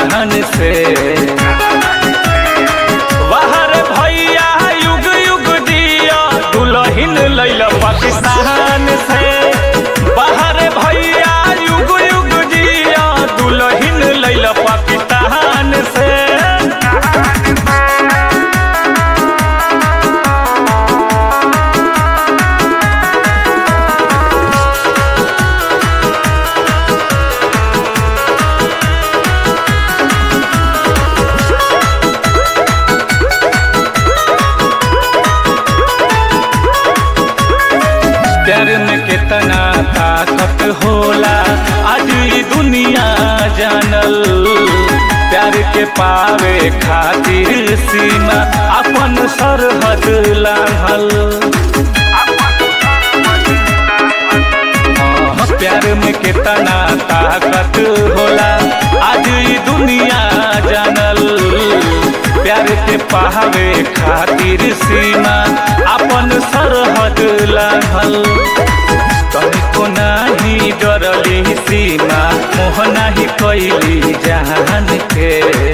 जहान से बाहर भैया युग युग दिया दुल्हन लैला पाकिस्तान से बाहर भैया युग युग दिया दुल्हन लैला पाकिस्तान से प्यार में कितना ताकत होला आज ई दुनिया जानल प्यार के पावे खातिर सीमा अपन सरहद लांघल हाँ, प्यार में कितना ताकत होला आज ई दुनिया जानल प्यार के पावे खातिर सीमा अपन सरहद लांघल तनिको नाही डरली सीमा मोह नाही कैली जान के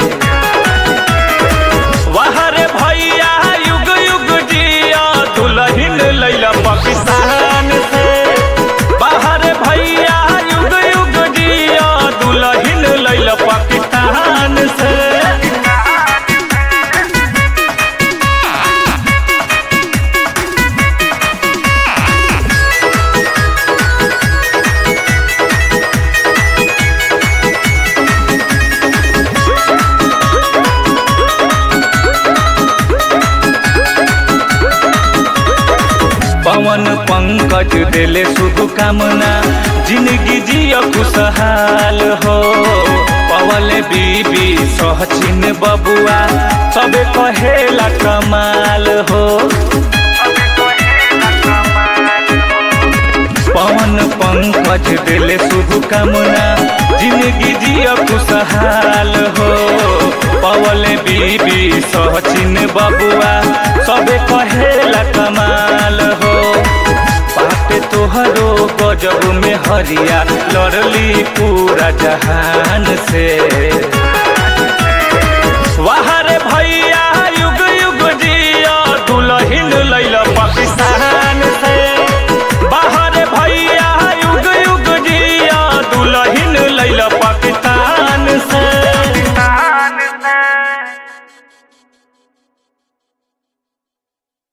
वहरे भैया युग युग जिया दुल्हन लैला पाकिस्तान से बाहर भैया युग युग जिया दुल्हन लैला पाकिस्तान से पवन पंकज दिले शुभ कामना जिंदगी जिया खुशहाल हो पवल बीबी सहचिन बबुआ सबे कहेला कमाल हो पवन पंकज दिले शुभ कामना जिंदगी जिया खुशहाल हो पवल बीबी सहचिन बबुआ सबे कहेला कमाल हो पाटे तोहरो गजब में हरिया लड़ली पूरा जहान से